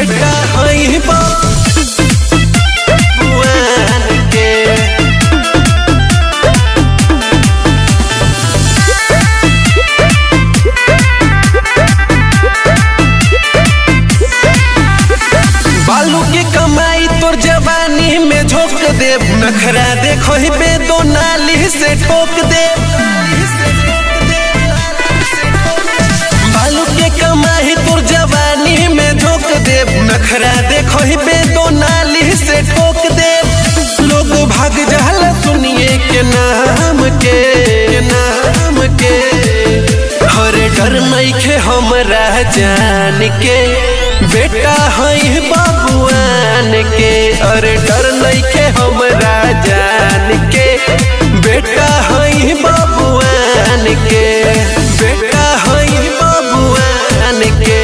बेटा हई बबुआन के बालू की कमाई तोर जवानी में झोंक दे नखरा देखो ही बे दो नाली से ठोक दे बालू के कमाई तोर जवानी में झोंक दे नखरा देखो ही बे दो नाली से ठोक दे लोग भाग जाला सुनिए के नाम के के नाम के हर डर नइखे हमरा जान के बेटा हई बाबुआन के अरे डर नइखे हमरा जान के बेटा हई बाबुआन के बेटा हई बाबुआन के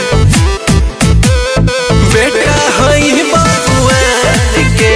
बेटा हई बाबुआन के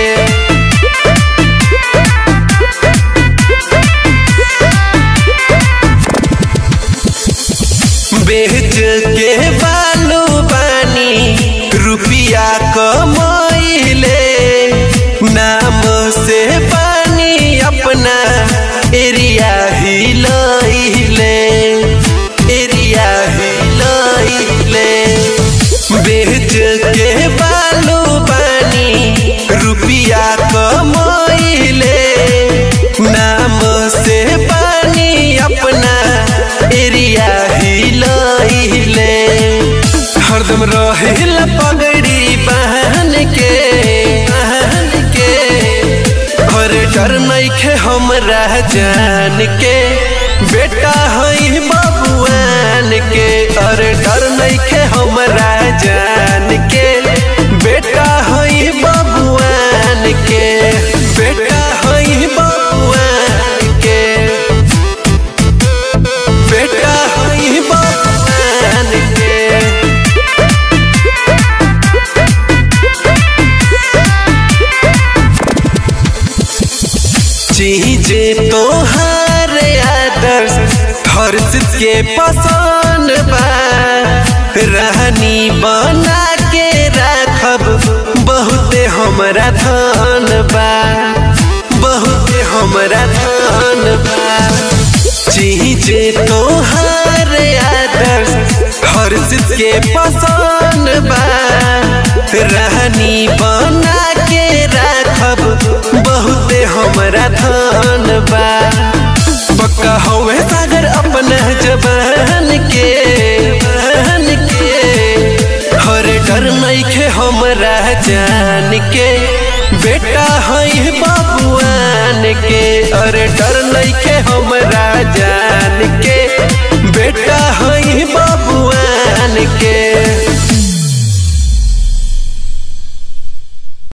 बेच के बालू बानी रुपिया कमाइले नाम से पानी अपना एरिया हिलैले एरिया हिलैले बेच के बालू बानी रुपिया कमाइले नाम से पानी अपना एरिया हिलैले हरदम रहिल पगड़ी बहन के बहन के और डर नइखे हमरा जान के बेटा हई बबुआन के और डर नइखे हमरा जान के बेटा हई बबुआन के बेटा हई बबुआन के बेटा हई बबुआन के चीजे तोहार आदर्श हर्ष के पसंद बा रहनी बना के राखब बहुते हमरा धन बा बहुते हमरा धन बा चीजे तोहार आदर्श हर्ष के पसंद बा रहनी बना के राखब बहुते हमरा धन बा पक्का हवे सागर अपना जबान के जबान के हर डर नइखे हमरा जान के बेटा हई बाबुआन के अरे डर नइखे हमरा जान के बेटा हई बाबुआन के